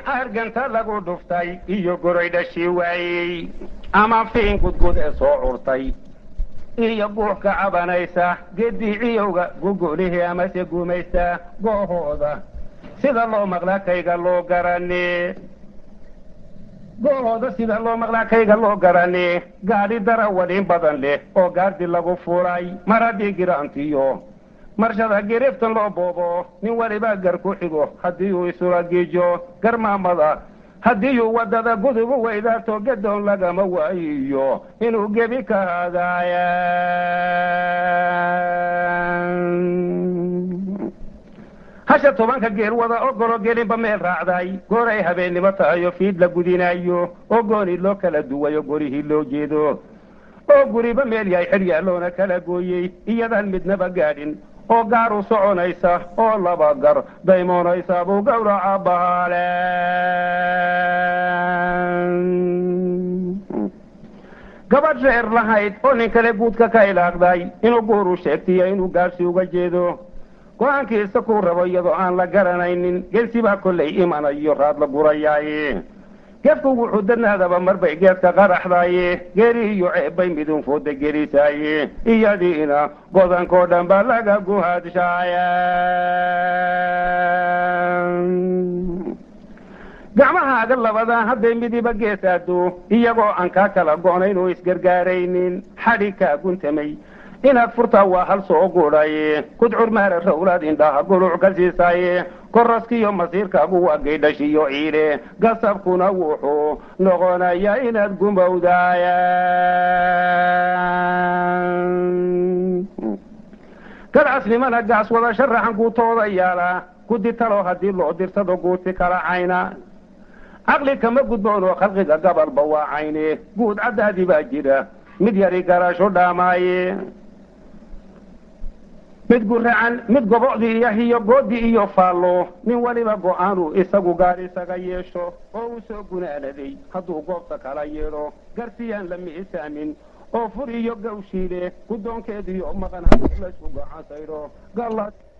harganta lagu dhuftay iyo goray dhashii waayey ama fiin gudgud ee soo curtay iyo guux ka cabanaysa geddii ciyowga gugulihii amase gumaysta goohooda sida loo maqlaa kayga loo garane goolooda sida loo maqlaa kayga loo garane gaadhi dara wadhin badan leh oo gaardi lagu furay mar haddii giraantiyo marshada giriftan loo boobo nin waliba gar ku xigo haddii uu isula giijo garmaamada haddii uu waddada gudubu weydaato gadoon lagama waayiyo inuu gebi ka hadaaya hasha tobanka geel wada ogolo gelinba meel raacday gooray habeennimo tahayo fiid la gudinaayo oo gooni loo kala duwayo gorihii loo jeedo oo guriba meel yahay xidhyaaloona kala gooyey iyadaan midnaba gaadhin oo gaar u soconaysa oo laba gar daymoonaysa buu gawraca bahaale gabadh reer lahayd oo nin kale guudka ka ilaaqday inuu guuru sheegtiyo inuu gaarsi uga jeedo go-aankiisa kuu rabo iyadoo aan la garanaynin geesi baa kollay imanayo raad la gurayaaye gefku wuxuu dadnaadaba marbay geedka qaraxdaaye geeri iyo ceebbay midun fooda gelisaaye iyadiina godankoo dhan ba laga guhadshaaya gacmahaaga labadaa hadday midiba gees aado iyagoo aan kaa kala go'nayn oo isgargaaraynin xadhi kaa guntamay inaad furtaa waa hal soo gudhaye kudcur maara rawlaad indhaha guluc ka siisaaye koraskiyo masiirkaagu waa gaydhashiyo ciile gasabkuna wuxuu noqonayaa inaad gumowdaaya gadcasnimana gaas wada sharaxan guutooda yaala guddi talo haddii loo dirsado guuti kala cayna caqli kama gudboon oo khalqiga gabalba waa cayne guud caddaadi baa jira mid yari garasho dhaamaaye mid guracan mid gobocdii iyo hiyo goodi iyo faallo nin waliba go-aanu isagu gaar isaga yeesho oo uu soo gunaanaday hadduu goobta kala yeedho garsiyaan la miisaamin oo fur iyo gawshiile guddoonkeediyo maqan hadduu laysku gacansaydho